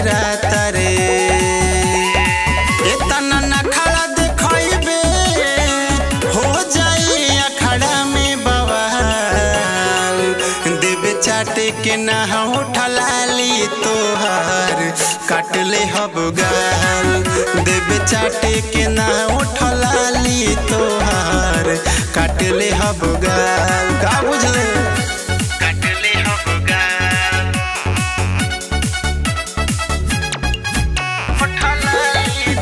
डेराता रे एतना न खड़ा देखइबे हो जाई अखड़ा में बवाल देवे चाटे के ना उठलाली तोहार काट ले हब गाल देवे चाटे के ना उठलाली तोहार काट ले हब गाल का बुझले काट ले हब गाल उठलाली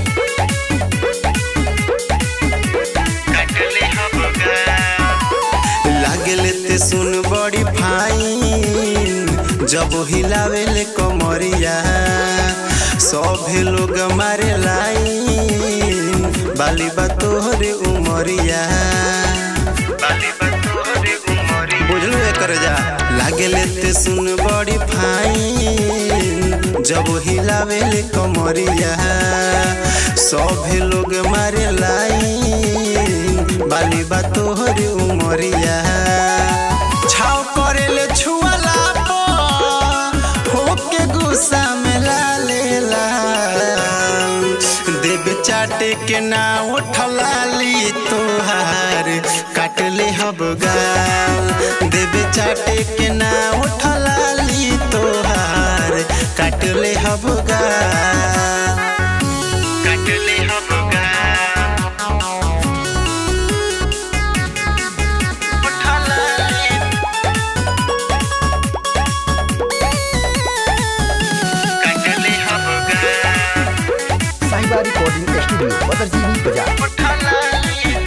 काट ले हब गाल लागले ते सुन बड़ी फाइन जब हिलावेले कमरिया सभे लोग मारे लाइन बाली बा तोहरे उमरिया बाली बा तोहरे उमरिया बुझलू एकर जा लागले ते सुन बड़ी फाइन जब हिलावेले कमरिया सभे लोग मारे लाइन बाली बा तोहरे उमरिया छाव करेले छुअला होके गुस्सा में लालेला देव चाटे के ना उठलाली तोहार काट ले हब गाल देव चाटे के ना उठलाली तोहार काट ले हब गाल काट ले हब गाल उठलाली काट ले हब गाल साहिबा रिकॉर्डिंग स्टूडियो बदरजीनी बाजार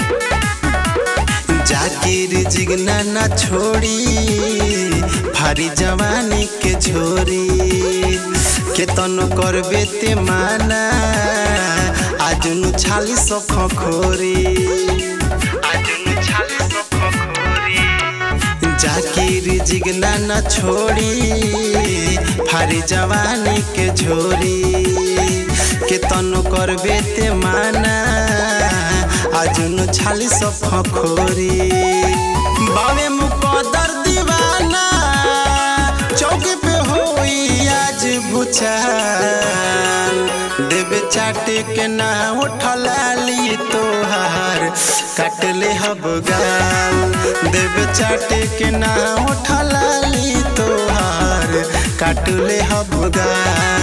जाकिर जिगना ना छोड़ी भारी जवानी के छोरी केतन करबे ते माना आजुनु छाली सफ खोरी आजुनु छाली सफ खोरी जाकिर जिगना न छोड़ी भारी जवानी के झोरी के तनु करबे ते माना आजुन छाली सफ खोरी बावे मुकदर दीवाना चौकी पे होई आज भुचाल देवे चाटे के ना उठलाली तोहार काट ले हब गाल देवे चाटे के ना उठलाली तोहार काट ले हब गाल